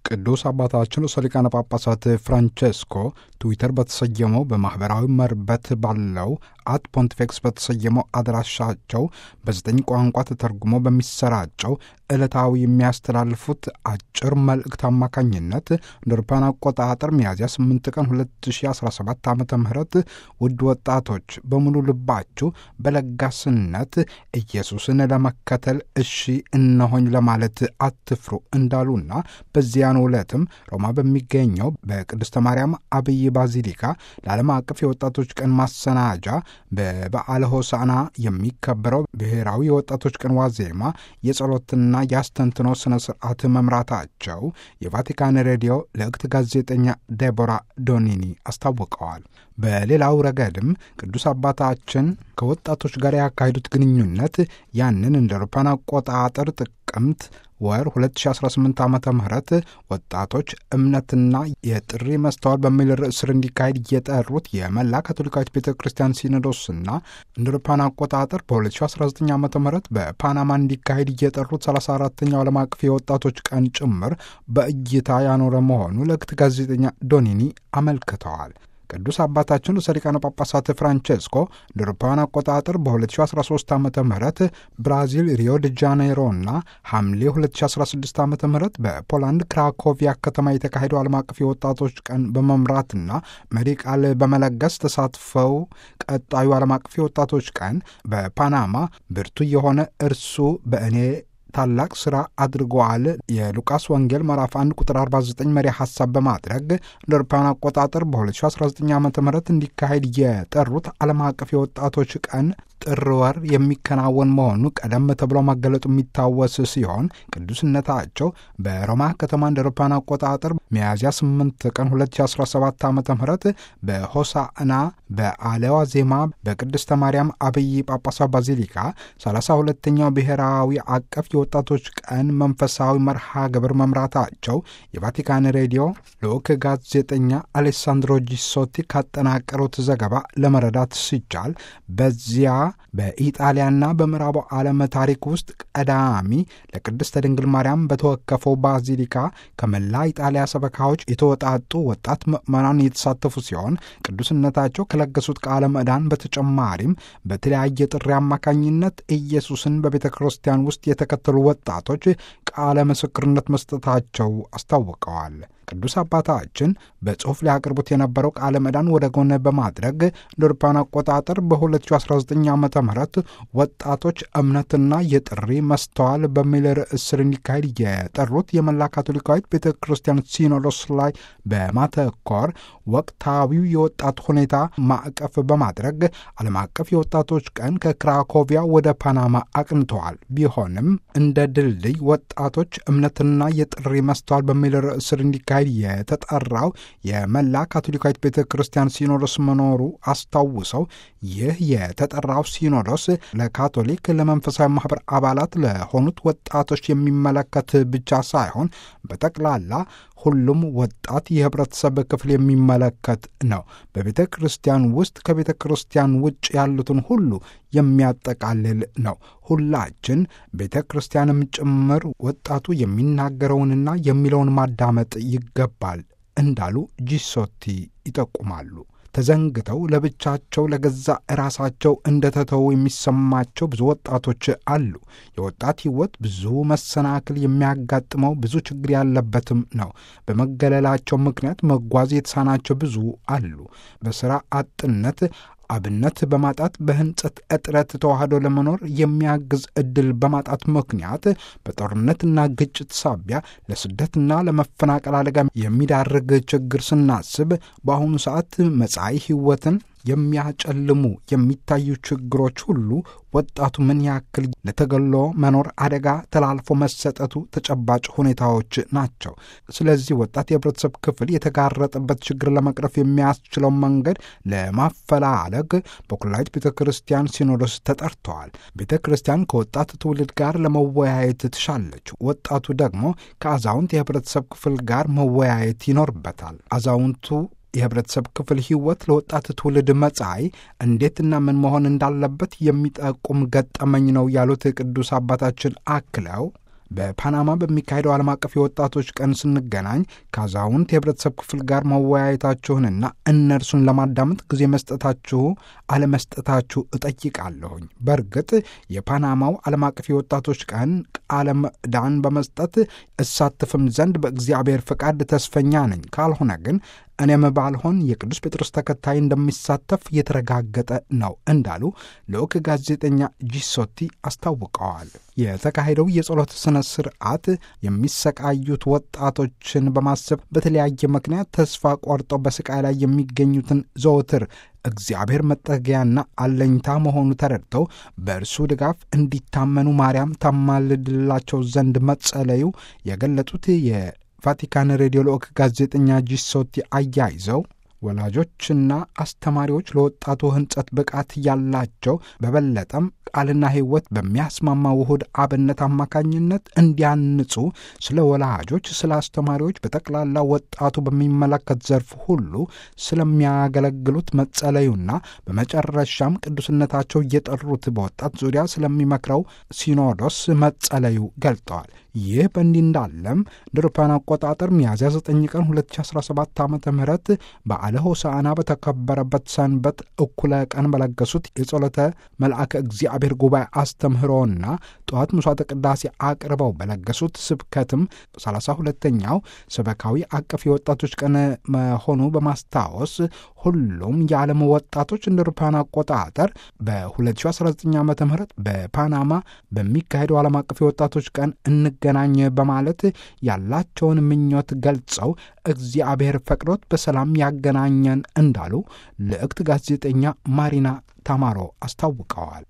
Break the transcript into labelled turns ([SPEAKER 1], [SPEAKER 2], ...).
[SPEAKER 1] ቅዱስ አባታችን ርዕሰ ሊቃነ ጳጳሳት ፍራንቼስኮ ትዊተር በተሰየመው በማኅበራዊ መርበት ባለው አት ፖንቲፌክስ በተሰየመው አድራሻቸው በዘጠኝ ቋንቋ ተተርጉሞ በሚሰራጨው ዕለታዊ የሚያስተላልፉት አጭር መልእክት አማካኝነት እንደ አውሮፓውያን አቆጣጠር ሚያዝያ 8 ቀን 2017 ዓ ም ውድ ወጣቶች በሙሉ ልባችሁ በለጋስነት ኢየሱስን ለመከተል እሺ እነሆኝ ለማለት አትፍሩ እንዳሉና በዚያኑ ዕለትም ሮማ በሚገኘው በቅድስተ ማርያም አብይ ባዚሊካ ለዓለም አቀፍ የወጣቶች ቀን ማሰናጃ በበዓለ ሆሳና የሚከበረው ብሔራዊ የወጣቶች ቀን ዋዜማ የጸሎትና የአስተንትኖ ሥነ ሥርዓት መምራታቸው የቫቲካን ሬዲዮ ለእክት ጋዜጠኛ ዴቦራ ዶኒኒ አስታውቀዋል። በሌላው ረገድም ቅዱስ አባታችን ከወጣቶች ጋር ያካሄዱት ግንኙነት ያንን እንደ አውሮፓውያን አቆጣጠር ጥቅምት ወር 2018 ዓ ም ወጣቶች እምነትና የጥሪ መስተዋል በሚል ርዕስ ስር እንዲካሄድ እየጠሩት የመላ ካቶሊካዊት ቤተ ክርስቲያን ሲኖዶስና እንደ አውሮፓውያን አቆጣጠር በ2019 ዓ ም በፓናማ እንዲካሄድ እየጠሩት 34ተኛው ዓለም አቀፍ የወጣቶች ቀን ጭምር በእይታ ያኖረ መሆኑ ለእክት ጋዜጠኛ ዶኒኒ አመልክተዋል። ቅዱስ አባታችን ርዕሰ ሊቃነ ጳጳሳት ፍራንቼስኮ እንደ አውሮፓውያን አቆጣጠር በ2013 ዓ ም ብራዚል ሪዮ ደ ጃኔይሮና ሐምሌ 2016 ዓ ም በፖላንድ ክራኮቪያ ከተማ የተካሄደው ዓለም አቀፍ የወጣቶች ቀን በመምራትና መሪ ቃል በመለገስ ተሳትፈው ቀጣዩ ዓለም አቀፍ የወጣቶች ቀን በፓናማ ብርቱ የሆነ እርሱ በእኔ ታላቅ ሥራ አድርገዋል የሉቃስ ወንጌል ምዕራፍ 1 ቁጥር 49 መሪ ሐሳብ በማድረግ እንደ አውሮፓውያን አቆጣጠር በ2019 ዓ ም እንዲካሄድ የጠሩት ዓለም አቀፍ የወጣቶች ቀን ጥር ወር የሚከናወን መሆኑ ቀደም ተብሎ ማገለጡ የሚታወስ ሲሆን ቅዱስነታቸው በሮማ ከተማ እንደ አውሮፓውያን አቆጣጠር ሚያዝያ 8 ቀን 2017 ዓ ም በሆሳዕና በአለዋ ዜማ በቅድስተ ማርያም አብይ ጳጳሳ ባዚሊካ 32ኛው ብሔራዊ አቀፍ የወጣቶች ቀን መንፈሳዊ መርሃ ግብር መምራታቸው የቫቲካን ሬዲዮ ልዑክ ጋዜጠኛ አሌሳንድሮ ጂሶቲ ካጠናቀሩት ዘገባ ለመረዳት ሲቻል በዚያ በኢጣሊያና በምዕራቡ ዓለም ታሪክ ውስጥ ቀዳሚ ለቅድስተ ድንግል ማርያም በተወከፈው ባዚሊካ ከመላ ኢጣሊያ ሰበካዎች የተወጣጡ ወጣት ምዕመናን የተሳተፉ ሲሆን ቅዱስነታቸው ከለገሱት ቃለ ምዕዳን በተጨማሪም በተለያየ ጥሪ አማካኝነት ኢየሱስን በቤተ ክርስቲያን ውስጥ የተከተሉ ወጣቶች ቃለ ምስክርነት መስጠታቸው አስታውቀዋል። ቅዱስ አባታችን በጽሑፍ ሊያቀርቡት የነበረው ቃለ ምዕዳን ወደ ጎን በማድረግ እንደ አውሮፓውያን አቆጣጠር በ2019 ዓ ም ወጣቶች እምነትና የጥሪ መስተዋል በሚል ርዕስ ስር እንዲካሄድ የጠሩት የመላ ካቶሊካዊት ቤተ ክርስቲያን ሲኖዶስ ላይ በማተኮር ወቅታዊው የወጣት ሁኔታ ማዕቀፍ በማድረግ ዓለም አቀፍ የወጣቶች ቀን ከክራኮቪያ ወደ ፓናማ አቅንተዋል። ቢሆንም እንደ ድልድይ ወጣቶች እምነትና የጥሪ መስተዋል በሚል ርዕስ ስር እንዲካሄድ የተጠራው የመላ ካቶሊካዊት ቤተ ክርስቲያን ሲኖዶስ መኖሩ አስታውሰው ይህ የተጠራው ሲኖዶስ ለካቶሊክ ለመንፈሳዊ ማህበር አባላት ለሆኑት ወጣቶች የሚመለከት ብቻ ሳይሆን በጠቅላላ ሁሉም ወጣት የህብረተሰብ ክፍል የሚመለከት ነው። በቤተ ክርስቲያን ውስጥ ከቤተ ክርስቲያን ውጭ ያሉትን ሁሉ የሚያጠቃልል ነው። ሁላችን ቤተ ክርስቲያንም ጭምር ወጣቱ የሚናገረውንና የሚለውን ማዳመጥ ይገባል እንዳሉ ጂሶቲ ይጠቁማሉ። ተዘንግተው ለብቻቸው ለገዛ ራሳቸው እንደተተው የሚሰማቸው ብዙ ወጣቶች አሉ። የወጣት ሕይወት ብዙ መሰናክል የሚያጋጥመው ብዙ ችግር ያለበትም ነው። በመገለላቸው ምክንያት መጓዝ የተሳናቸው ብዙ አሉ። በሥራ አጥነት አብነት በማጣት በህንጸት እጥረት ተዋህዶ ለመኖር የሚያግዝ ዕድል በማጣት ምክንያት በጦርነትና ግጭት ሳቢያ ለስደትና ለመፈናቀል አደጋ የሚዳርግ ችግር ስናስብ በአሁኑ ሰዓት መጻኢ ሕይወትን የሚያጨልሙ የሚታዩ ችግሮች ሁሉ ወጣቱ ምን ያክል ለተገሎ መኖር አደጋ ተላልፎ መሰጠቱ ተጨባጭ ሁኔታዎች ናቸው። ስለዚህ ወጣት የህብረተሰብ ክፍል የተጋረጠበት ችግር ለመቅረፍ የሚያስችለው መንገድ ለማፈላለግ በኩላዊት ቤተ ክርስቲያን ሲኖዶስ ተጠርተዋል። ቤተ ክርስቲያን ከወጣት ትውልድ ጋር ለመወያየት ትሻለች። ወጣቱ ደግሞ ከአዛውንት የህብረተሰብ ክፍል ጋር መወያየት ይኖርበታል። አዛውንቱ የህብረተሰብ ክፍል ህይወት ለወጣት ትውልድ መጻኢ እንዴትና ምን መሆን እንዳለበት የሚጠቁም ገጠመኝ ነው ያሉት ቅዱስ አባታችን አክለው በፓናማ በሚካሄደው ዓለም አቀፍ የወጣቶች ቀን ስንገናኝ ከአዛውንት የህብረተሰብ ክፍል ጋር መወያየታችሁንና እነርሱን ለማዳመጥ ጊዜ መስጠታችሁ አለመስጠታችሁ እጠይቃለሁኝ። በእርግጥ የፓናማው ዓለም አቀፍ የወጣቶች ቀን ቃለ ምዕዳን በመስጠት እሳትፍም ዘንድ በእግዚአብሔር ፈቃድ ተስፈኛ ነኝ። ካልሆነ ግን እኔም ባልሆን የቅዱስ ጴጥሮስ ተከታይ እንደሚሳተፍ የተረጋገጠ ነው እንዳሉ ልዑክ ጋዜጠኛ ጂሶቲ አስታውቀዋል። የተካሄደው የጸሎት ሥነ ሥርዓት የሚሰቃዩት ወጣቶችን በማሰብ በተለያየ ምክንያት ተስፋ ቆርጠው በስቃይ ላይ የሚገኙትን ዘወትር እግዚአብሔር መጠጊያና አለኝታ መሆኑ ተረድተው በእርሱ ድጋፍ እንዲታመኑ ማርያም ታማልድላቸው ዘንድ መጸለዩ የገለጡት ቫቲካን ሬዲዮ ልዑክ ጋዜጠኛ ጂሶቲ አያይዘው ወላጆችና አስተማሪዎች ለወጣቱ ሕንጸት ብቃት ያላቸው በበለጠም ቃልና ሕይወት በሚያስማማ ውሁድ አብነት አማካኝነት እንዲያንጹ ስለ ወላጆች፣ ስለ አስተማሪዎች፣ በጠቅላላ ወጣቱ በሚመለከት ዘርፍ ሁሉ ስለሚያገለግሉት መጸለዩና በመጨረሻም ቅዱስነታቸው እየጠሩት በወጣት ዙሪያ ስለሚመክረው ሲኖዶስ መጸለዩ ገልጠዋል። ይህ በእንዲህ እንዳለም ድርፓን አቆጣጠር ሚያዝያ 9 ቀን 2017 ዓ ም በዓለ ሆሳዕና በተከበረበት ሰንበት እኩለ ቀን በለገሱት የጸሎተ መልአከ እግዚአብሔር ጉባኤ አስተምህሮና ጠዋት ምሥዋዕተ ቅዳሴ አቅርበው በለገሱት ስብከትም 32ኛው ሰበካዊ አቀፍ የወጣቶች ቀን መሆኑ በማስታወስ ሁሉም የዓለም ወጣቶች እንደ አውሮፓውያን አቆጣጠር በ2019 ዓ ም በፓናማ በሚካሄደው ዓለም አቀፍ የወጣቶች ቀን እንገናኝ በማለት ያላቸውን ምኞት ገልጸው እግዚአብሔር ፈቅዶት በሰላም ያገናኘን እንዳሉ ልዕክት ጋዜጠኛ ማሪና ታማሮ አስታውቀዋል።